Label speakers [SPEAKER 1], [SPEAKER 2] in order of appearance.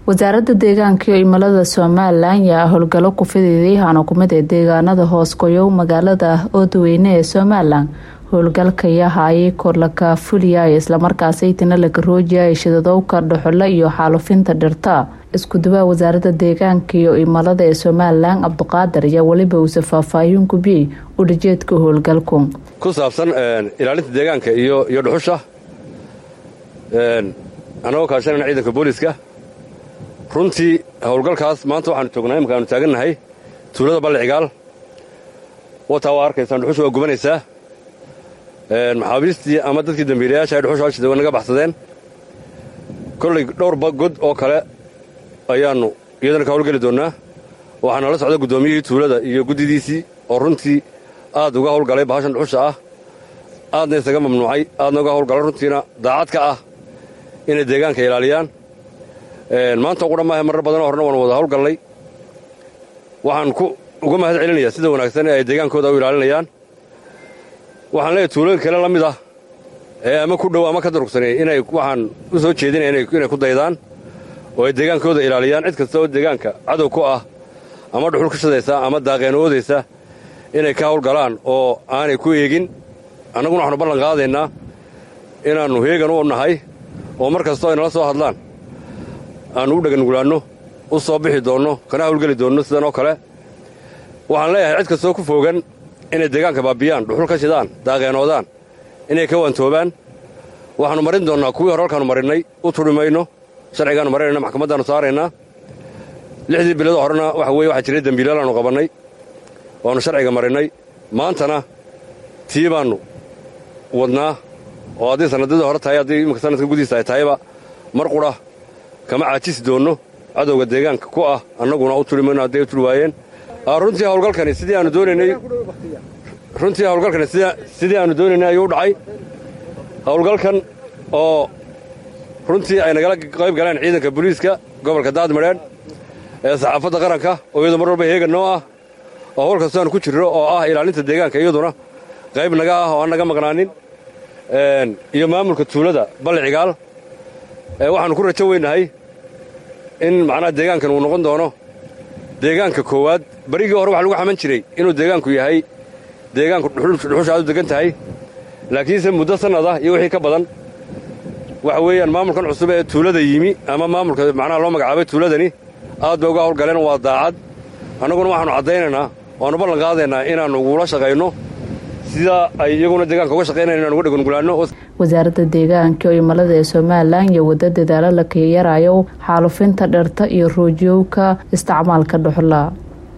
[SPEAKER 1] wasaaradda deegaanka iyo imilada somalilan yaa howlgalo ku fididay hana kumid ee deegaanada hoos goyow magaalada oodaweyne ee somalilan howlgalka yahaayay korlaka fuliya islamarkaasi tinalaka roojiya shidadowka dhuxule iyo xaalufinta dhirta iskudubaha wasaaradda deegaanka iyo imilada ee somalilan cabdiqaadir ayaa weliba uuse faahfaahin gubiyey udhajeedka howlgalku
[SPEAKER 2] ku saabsan ilaalinta deegaanka iyo iyo dhuxusha annagoo kaashanayna ciidanka booliiska runtii howlgalkaas maanta waxaanu joognaa imika aanu taagannahay tuulada balle cigaal wataa waa arkaysaan dhuxusha waa gubanaysaa maxaabiistii ama dadkii dambiilayaasha ay dhuxusha hashida way naga baxsadeen kollay dhowr god oo kale ayaannu iyadana ka howlgeli doonnaa waxaa nala socda guddoomiyihii tuulada iyo guddidiisii oo runtii aad uga howlgalay bahashan dhuxusha ah aadna isaga mamnuucay aadna uga howlgalay runtiina daacad ka ah inay deegaanka ilaaliyaan maanta ugu dhamaahe marar badanoo horena waan wada howlgallay waxaan uga mahad celinayaa sida wanaagsan ee ay deegaankooda u ilaalinayaan waxaan leeyahay tuulooyin kale la mid ah ee ama ku dhow ama ka durugsanay inay waxaan u soo jeedinaya inay ku daydaan oo ay deegaankooda ilaaliyaan cid kasta oo deegaanka cadow ku ah ama dhuxul ka shadaysa ama daaqeen oodaysa inay ka howlgalaan oo aanay ku eegin annaguna waxaanu ballan qaadaynaa inaannu heegan u nahay oo mar kastoo ay nala soo hadlaan aannu u dhegangulaanno u soo bixi doonno kana hawlgeli doonno sidan oo kale waxaan leeyahay cid kastoo ku foogan inay deegaanka baabiyaan dhuxul ka shidaan daaqeenoodaan inay ka waantoobaan waxaannu marin doonnaa kuwii hore halkaannu marinnay u tudhi mayno sharcigaannu marinayna maxkamaddaannu saaraynaa lixdii biloodoo horena waxa weye waxaa jiray dembiilaalaannu qabannay waannu sharciga marinnay maantana tii baannu wadnaa oo haddii sannadyadii hore tahay haddii imminka sanadka gudihiisa ay tahayba mar qudha kama caajisi doonno cadowga deegaanka ku ah annaguna u turi mayno hadday u turi waayeen runtii hawlgalkani sidii aanu doonaynay runtii hawlgalkani sidii aanu doonaynay ayuu u dhacay hawlgalkan oo runtii ay nagala qayb galeen ciidanka booliiska gobolka daadmadheedh ee saxaafadda qaranka oo iyadu mar walba heegan noo ah oo hawl kastoo aanu ku jirro oo ah ilaalinta deegaanka iyaduna qayb naga ah oo aan naga maqnaanin iyo maamulka tuulada balle cigaal waxaannu ku rajo weynahay in macnaha deegaankan uu noqon doono deegaanka koowaad barigii hore waxa lagu xaman jiray inuu deegaanku yahay deegaanku dhuxusha aad u degan tahay laakiinse muddo sannad ah iyo wixii ka badan waxa weeyaan maamulkan cusub ee tuulada yimi ama maamulka macnaha loo magacaabay tuuladani aad bay uga howlgaleen waa daacad annaguna waxaannu caddaynaynaa waannu ballan qaadaynaa inaannu ugula shaqayno sidaa ay iyaguna deegaanka uga shaqaynayan inaan uga dhegangulaanno
[SPEAKER 1] wasaaradda deegaanka iyo imilada ee somalilan iyo wadda dadaalo la kayarayo xaalufinta dhirta iyo roojiyowka isticmaalka dhuxula